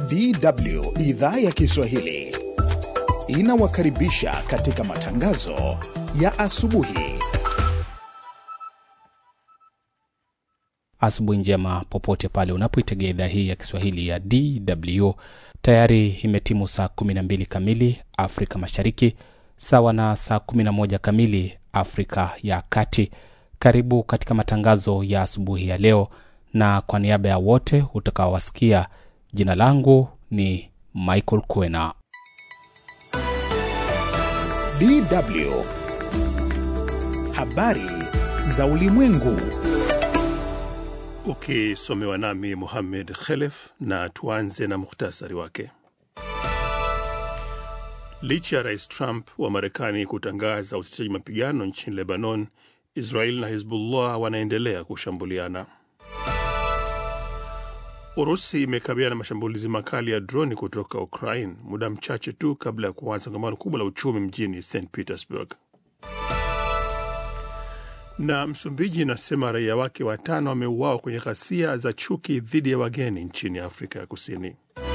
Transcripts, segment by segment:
DW idhaa ya Kiswahili inawakaribisha katika matangazo ya asubuhi. Asubuhi njema popote pale unapoitegea idhaa hii ya Kiswahili ya DW. Tayari imetimu saa 12 kamili Afrika Mashariki, sawa na saa 11 kamili Afrika ya Kati. Karibu katika matangazo ya asubuhi ya leo, na kwa niaba ya wote utakaowasikia, jina langu ni Michael Kwena. DW habari za ulimwengu. Ukisomewa nami Muhammed Khelef, na tuanze na muhtasari wake. Licha ya rais Trump wa Marekani kutangaza usitishaji mapigano nchini Lebanon, Israel na Hezbollah wanaendelea kushambuliana. Urusi imekabiliana na mashambulizi makali ya droni kutoka Ukraine muda mchache tu kabla ya kuanza kongamano kubwa la uchumi mjini St Petersburg. Na Msumbiji inasema raia wake watano wameuawa kwenye ghasia za chuki dhidi ya wageni nchini Afrika ya Kusini.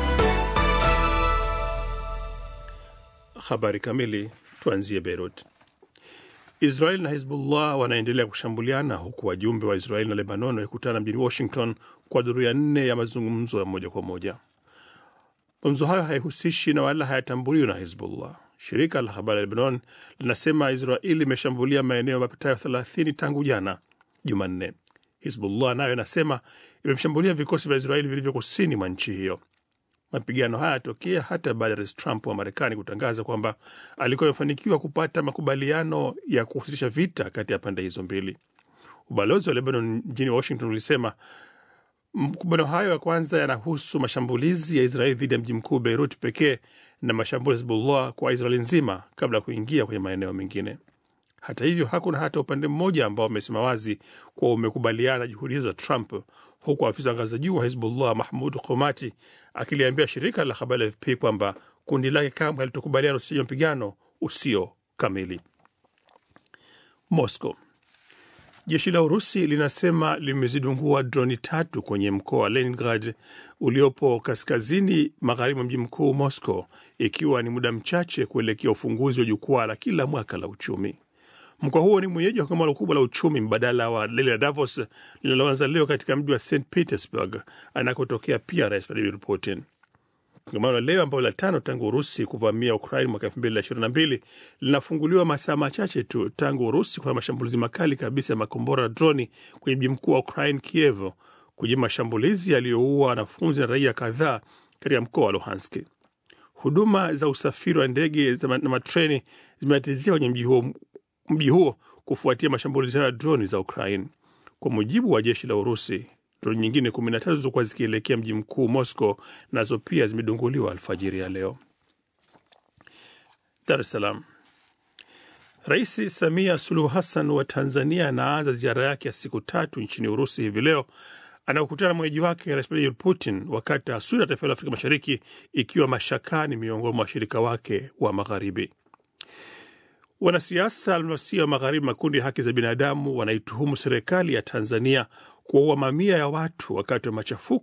Habari kamili, tuanzie Beirut. Israel na Hezbollah wanaendelea kushambuliana huku wajumbe wa Israel na Lebanon wakikutana mjini Washington kwa duru ya nne ya mazungumzo ya moja kwa moja. Mazungumzo hayo haihusishi na wala hayatambuliwi na Hezbollah. Shirika la habari la Lebanon linasema Israel imeshambulia maeneo mapitayo 30 tangu jana Jumanne. Hezbollah nayo inasema imeshambulia vikosi vya Israeli vilivyo kusini mwa nchi hiyo. Mapigano haya yatokea hata baada ya rais Trump wa Marekani kutangaza kwamba alikuwa amefanikiwa kupata makubaliano ya kusitisha vita kati ya pande hizo mbili. Ubalozi wa Lebanon mjini Washington ulisema makubaliano hayo ya kwanza yanahusu mashambulizi ya Israeli dhidi ya mji mkuu Beirut pekee na mashambulizi ya Hezbollah kwa Israeli nzima kabla ya kuingia kwenye maeneo mengine. Hata hivyo, hakuna hata upande mmoja ambao umesema wazi kuwa umekubaliana juhudi hizo za Trump, huku afisa wa ngazi za juu wa Hezbollah Mahmud Komati akiliambia shirika la habari la AFP kwamba kundi lake kamwe halitokubaliana usitishaji mapigano usio kamili. Moscow. Jeshi la Urusi linasema limezidungua droni tatu kwenye mkoa wa Leningrad uliopo kaskazini magharibi mwa mji mkuu Moscow, ikiwa ni muda mchache kuelekea ufunguzi wa jukwaa la kila mwaka la uchumi. Mkoa huo ni mwenyeji wa kongamano kubwa la uchumi mbadala wa lile la Davos linaloanza leo katika mji wa St Petersburg anakotokea pia Rais Vladimir Putin. Kongamano la leo ambalo la tano tangu Urusi kuvamia Ukraine mwaka elfu mbili na ishirini na mbili linafunguliwa masaa machache tu tangu Urusi kwa mashambulizi makali kabisa ya makombora na droni kwenye mji mkuu wa Ukraine, Kiev, kwenye mashambulizi yaliyoua wanafunzi na raia kadhaa katika mkoa wa Luhansk. Huduma za usafiri wa ndege na matreni zimetatizia kwenye mji huo mji huo kufuatia mashambulizi hayo ya droni za Ukraine. Kwa mujibu wa jeshi la Urusi, droni nyingine 13 zilizokuwa zikielekea mji mkuu Moscow nazo pia zimedunguliwa alfajiri ya leo. Dar es Salaam. Rais Samia Suluhu Hassan wa Tanzania anaanza ziara yake ya siku tatu nchini Urusi hivi leo anakutana na mwenyeji wake Rais Vladimir Putin, wakati taswira ya taifa la Afrika Mashariki ikiwa mashakani miongoni mwa washirika wake wa Magharibi. Wanasiasa almasia wa Magharibi, makundi ya haki za binadamu wanaituhumu serikali ya Tanzania kuwaua mamia ya watu wakati wa machafuko